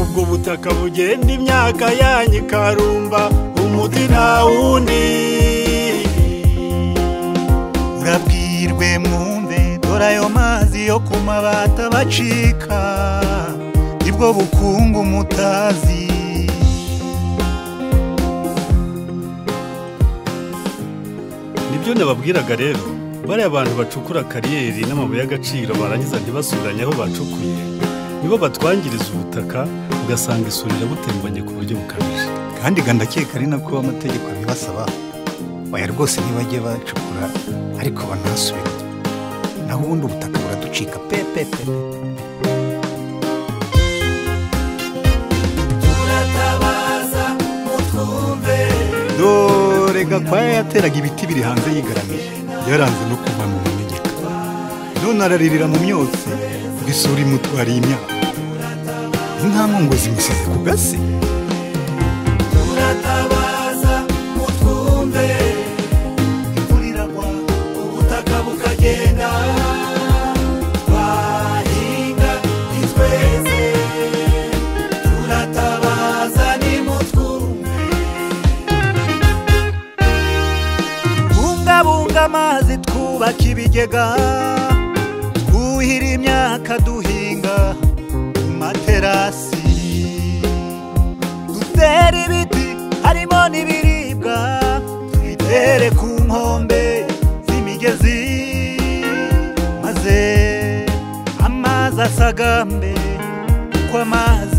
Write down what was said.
ubutaka bugenda imyaka yanyu ikarumba umuti nta wundi murabwirwe mwumve dore ayo mazi yo ku mabati abacika nibwo bukungu mutazi nibyo nababwiraga rero bariya bantu bacukura kariyeri n'amabuye y'agaciro barangiza ntibasubiranye aho bacukuye nibo batwangiriza ubutaka ugasanga isuri irabutembanye ku buryo bukabije kandi ga ndakeka ari nako amategeko abibasaba baya rwose ntibajye bacukura ariko banasubire naho ubundi ubutaka buraducika pepepe muratabaza mutwumve dore gakwaya yateraga ibiti biri hanze yigaramiye yaranze no kuva mu munegeka none araririra mu myotsi ngo isuri imutwariye imyaka ni nta nkongozi imisize ku gasi muratabaza mutwumve imvura iragwa ubutaka bukagenda twahinga ntitweze turatabaza nimutwumve tubungabunga amazi twubaka ibigega twuhira imyaka duhinga ku materasi dutera ibiti harimo n'ibiribwa tubitere ku nkombe z'imigezi maze amazi asagambe kuko amazi